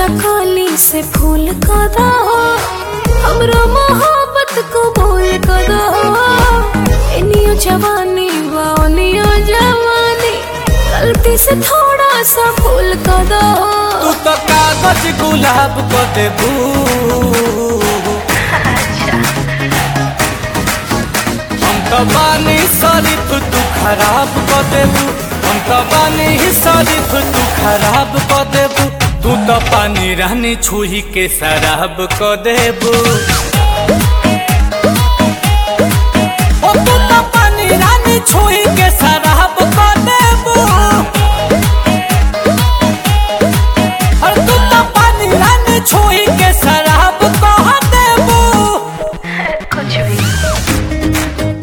कली से फूल का दो हमरो मोहब्बत को बोल का दो इनियो जवानी वानियो जवानी गलती से थोड़ा सा फूल का दो तू तो कागज गुलाब को देबू हम तो बानी शरीफ तू खराब को देबू हम तो बानी शरीफ तू खराब को देबू तू तो पानी रहनी छुही के शराब को देबू ओ तू तो पानी रानी छुई के शराब को देबू और तू तो पानी रानी छुई के शराब को देबू कुछ भी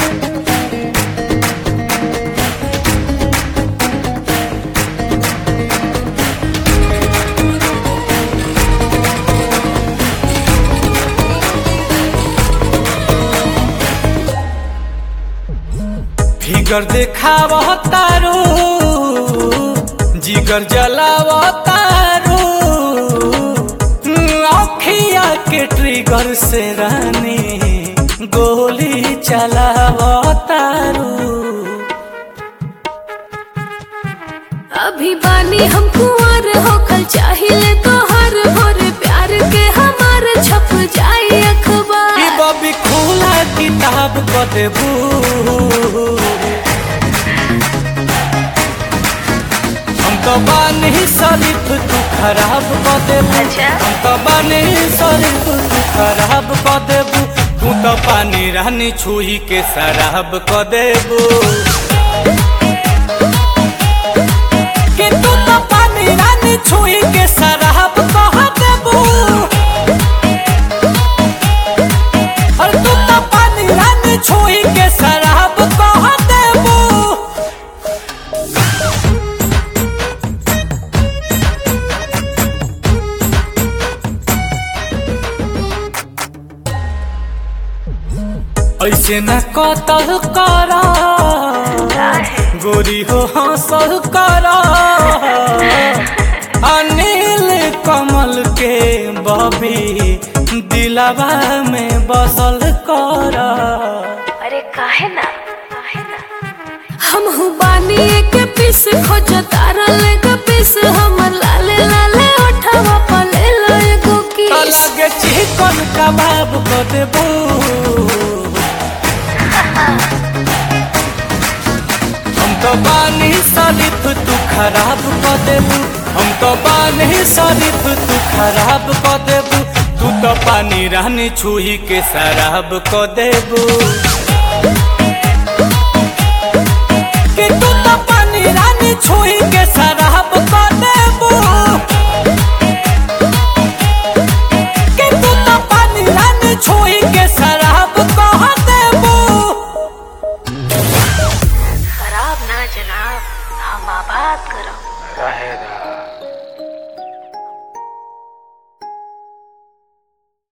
फिगर देखाव तारू जिगर जलाव तारू अखिया के ट्रिगर से रानी गोली चलाव तारू अभी बानी हम कुंवर होखल चाहिए तो हर भोर प्यार के हमार छप जाए ई अखबार बबी खुला किताब को देबू हम तो बानी शरीफ तू खराब को देबू अच्छा। हम तो बानी शरीफ तू खराब को देबू तू तो पानी रानी छुई के शराब को देबू कि तू तो पानी रानी छुई के शराब को देबू और तू तो पानी रानी छुई के शराब कह देबू ऐसे न कतल कर गोरी हो हंसल कर अनिल कमल के बबी दिलावा में बसल कर अरे काहे ना काहे ना हम हु बानी एक पीस खोज तारा लेग पीस हमर लाले लाले ओठवा पले एगो किस अलग चिकन कबाब को देबू हम तो बानी शरीफ तू खराब को देबू हम तो बानी शरीफ तू खराब को देबू तू तो पानी रानी छुही के शराब को देबू कि तू तो पानी रानी छुई के शराब